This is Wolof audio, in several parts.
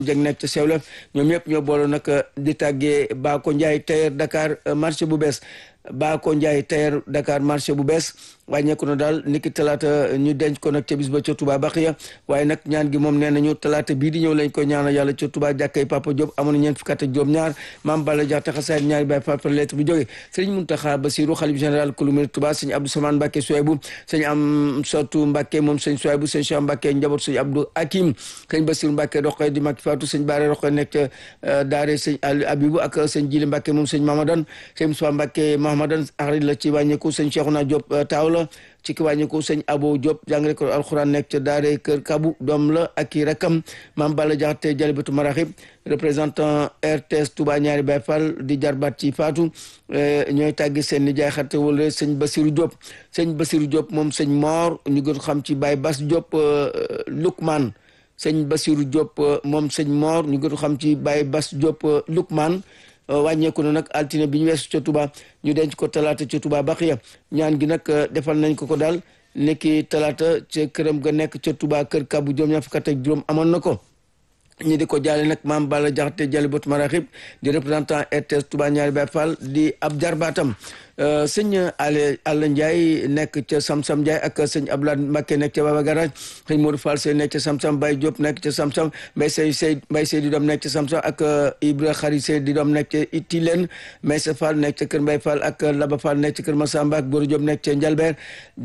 jëng nekk ca Sewlef ñoom ñëpp ñoo booloo nag di tàggee Baako Ndiaye tailleur Dakar marché bu bees Baako Ndiaye tailleur Dakar marché bu bees wàññeeku na daal niki talaata ñu denc ko nag ca bis ba ca Touba Baxiya waaye nag ñaan gi moom nee nañu talaata bii di ñëw lañ ko ñaanal yàlla ca Touba jàkkay Papa Diop amoon na ñeent fukki at ak juróom ñaar maam Balla Jaxate xasaayit ñaari baay Papa lettre bu jógee sëriñ Muntaxa Basiru xalif général kulumir Touba sëñ Abdou Samane Mbàkke Suwaybu sëñ am sotu Mbàkke moom sëñ Suwaybu sëñ Cheikh Mbàkke njaboot sëñ Abdou Hakim sëñ Basiru Mbàkke roqoy di Mbàkke Faatu sëñ Baare roqoy nekk ca daare sëñ Abibu ak sëñ Jili Mbàkke moom sëñ Mamadan sëñ Musaa Mbàkke Mahamadan axarit la ci wàññeeku sëñ Cheikhouna Diop taaw la ci ki wàññi ko sëñ Abo Diop jàngale ko alxuraan nekk ca daare kër Kabu doom la ak i rakam maam Balla Jaxate Jalibatu Maraxib représentant RTS Touba ñaari Baay Fall di jarbaat ci Faatu ñooy tàggi seen nijaay xarte wala sëñ Basiru Diop sëñ Basiru Diop moom sëñ Moor ñu gën xam ci Baay Bas Diop Lukman sëñ Basiru Diop moom sëñ Moor ñu gën xam ci Baay Bas Diop Lukman wàññeeku na nag altine bi ñu weesu ca Touba ñu denc ko talaata ca Touba Baxiya ñaan gi nag defal nañ ko ko daal nekki talaata ca këram ga nekk ca Touba kër Kabu juróom ñaar fukk ak juróom amoon na ko ñi di ko jaale nag maam Balla Jaxate Jalibatu Maraxib di représentant RTS Touba ñaari Baay Fall di ab jarbaatam sëñ Ale Alla Ndiaye nekk ca Samsam Ndiaye ak sëñ Abdoulaye Mbacké nekk ca Baba Garage sëñ Modou Fall Sey nekk ca Samsam Baye Diop nekk ca Samsam Mbaye Sey Sey Mbaye Sey di doom nekk ca Samsam ak Ibra Xari Sey di doom nekk ca Itilen Maysa Fall nekk ca Kër Mbaye Fall ak Laba Fall nekk ca Kër Massamba ak Boro Diop nekk ca Njalbeer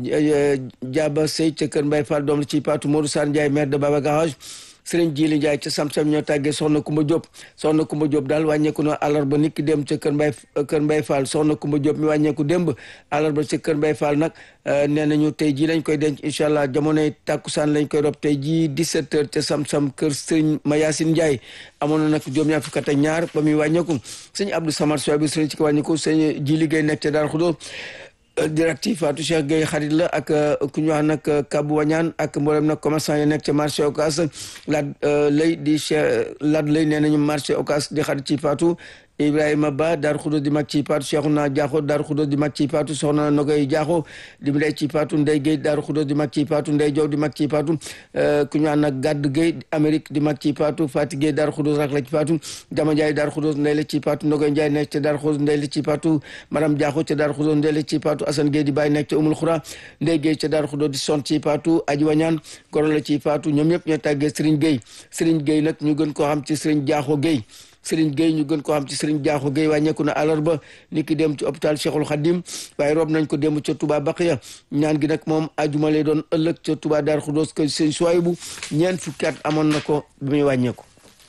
Jaaba Sey ca Kër Mbaye Fall doom la ci Patou Modou Sarr Ndiaye maire de Baba Garage sëriñ Jili Ndiaye ca Samsam ñoo tàggee soxna Kumba Diop soxna Kumba Diop daal wàññeeku na àllarba nit ki dem ca kër Mbay kër Mbay Fall soxna Kumba Diop mi wàññeeku démb àllarba ca kër Mbay Fall nag nee nañu tey jii lañ koy denc incha allah jamonoy tàkkusaan lañ koy rob tey jii 17 heures ca Samsam kër sëriñ Mayasin Ndiaye amoon na nag juróom-ñaar fukk ak ñaar ba muy wàññeeku sëñ Abdou Samad Sow bi sëriñ ci ko wàññeeku sëñ Jili Gueye nekk ca Daaru Xudoos directif Fatou Cheikh Gueye xarit la ak ku ñu wax nag Kabou Wañaan ak mboolem nag commerçant yi nekk ca marché Ocass laat lay di Cheikh laat lay nee nañu marché Ocass di xarit ci Fatou Ibrahima Ba Daaru Xudoos di mag ci Fatou Cheikhouna Diakho Daaru Xudoos di mag ci Fatou Soxna Nogoy Diakho di ndey ci Fatou Ndey Gueye Daaru Xudoos di mag ci Fatou Ndey Jow di mag ci Fatou ku ñu wax nag Gadd Gueye Amérique di mag ci Fatou Fati Gueye Daaru Xudoos rak la ci Fatou Jama Ndiaye Daaru Xudoos ndey la ci Fatou Nogoy Ndiaye nekk ca Daaru Xudoos ndey la ci Fatou Maram Diakho ca Daaru Xudoos ndey la ci Fatou Assane Gueye di bàyyi nekk ca Umul Xura Ndey Gueye ca Daaru Xudoos di son ci Fatou Aji Wañaan goro la ci Fatou ñoom ñëpp ñoo tàggee Serigne Gueye Serigne Gueye nag ñu gën koo xam ci Serigne Diakho Gueye Serigne Gueye ñu gën koo xam ci Serigne Diakho Gueye wàññeeku na àllarba ni ki dem ci hôpital Cheikhul Khadim waaye rob nañ ko dem ca Touba Baqiya ñaan gi nag moom ajuma lay doon ëllëg ca Touba Darou Khoudoss ko sëñ Souaïbou ñeent fukki at amoon na ko bi muy wàññeeku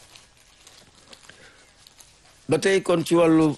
ba tey kon ci wàllu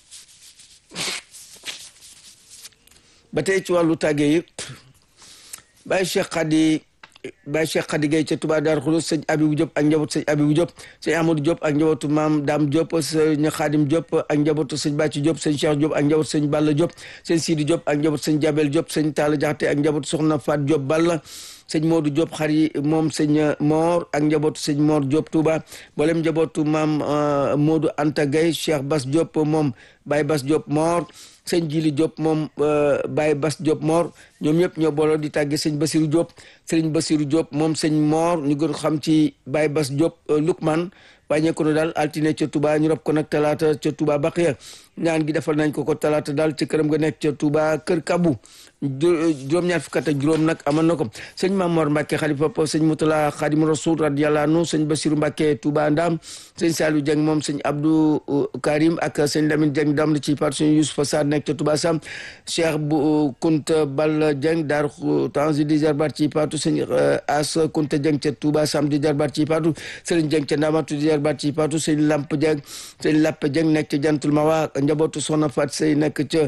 ba tey ci wàllu tàgge yi Baye Cheikh Khady Baye Cheikh Khady Gueye ca Touba Darou Khoudoss sëñ Abibou Diop ak njabootu sëñ Abibou Diop sëñ Amadou Diop ak njabootu maam Dame Diop sëñ Khadim Diop ak njabootu sëñ Bàcci Diop sëñ Cheikh Diop ak njabootu sëñ Balla Diop sëñ Sidi Diop ak njabootu sëñ Jabel Diop sëñ Talla Jaxate ak njabootu Soxna Fat Diop Balla sëñ Modou Diop xar yi moom sëñ Mor ak njabootu sëñ Mor Diop Touba mboolem njabootu maam Modou Anta Gueye Cheikh Bass Diop moom Baye Bass Diop Mor sëñ Jili Diop moom Baye Bass Diop Mor ñoom ñëpp ñoo booloo di tàgge sëñ Basiru Diop sëñ Basiru Diop moom sëñ Mor ñu gën xam ci Baye Bass Diop Lukman wàññeeku na daal altine ca Touba ñu rob ko nag talaata ca Touba Baqiya ñaan gi defal nañ ko ko talaata daal ci këram nga nekk ca Touba Kër Kabu juróom-ñaar fukk ak juróom nag amoon na ko sëñ Mamor Mbacke xalifa papa sëñ Moutala Khadim Rasoul radiyallahu anhu sëñ Basiru Mbacke Touba Ndam sëñ Saliou Dieng moom sëñ Abdou Karim ak sëñ Lamine Dieng dam la ci part sëñ Youssoufa Sarr nekk ca Touba Sam Cheikh bu Kunta Bal Dieng Daaru Tanzi di jarbaat ci patu sëñ As Kunta Dieng ca Touba Sam di jarbaat ci patu sëñ Dieng ca Ndamatu di jarbaat ci patu sëñ Lamp Dieng sëñ Lapp Dieng nekk ca Jantul Mawa njabootu Soxna Fat Sey nekk ca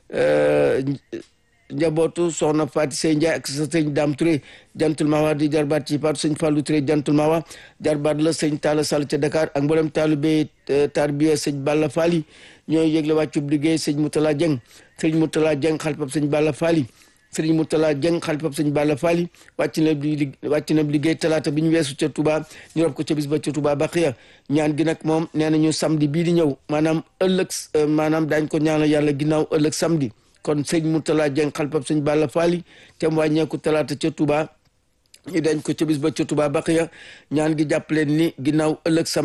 njabootu soxna Faati Sey Ndiaye ak sa sëñ Dame Touré jantul mawa di jarbaat ci paatu sëñ Fallou Touré jantul mawa jarbaat la sëñ Talla Sall ca Dakar ak mboolem taalibe tarbiya sëñ Balla Fally ñooy yëgle wàccub liggéey sëñ Moutala Dieng sëñ Moutala Dieng xalifab sëñ Balla Fally sëñ Moutala Dieng xalifab sëñ Balla Fally wàcc na wàcc na liggéey talaata bi ñu weesu ca Touba ñu rob ko ca bis ba ca Touba Baqiya ñaan gi nag moom nee nañu samedi bii di ñëw maanaam ëllëg maanaam daañ ko ñaanal yàlla ginnaaw ëllëg samedi kon sëñ Moutala Dieng xalifab sëñ Balla Fally te mu wàññeeku talaata ca Touba ñu dañ ko ca bis ba ca Touba Baqiya ñaan gi jàpp leen ni ginnaaw ëllëg sam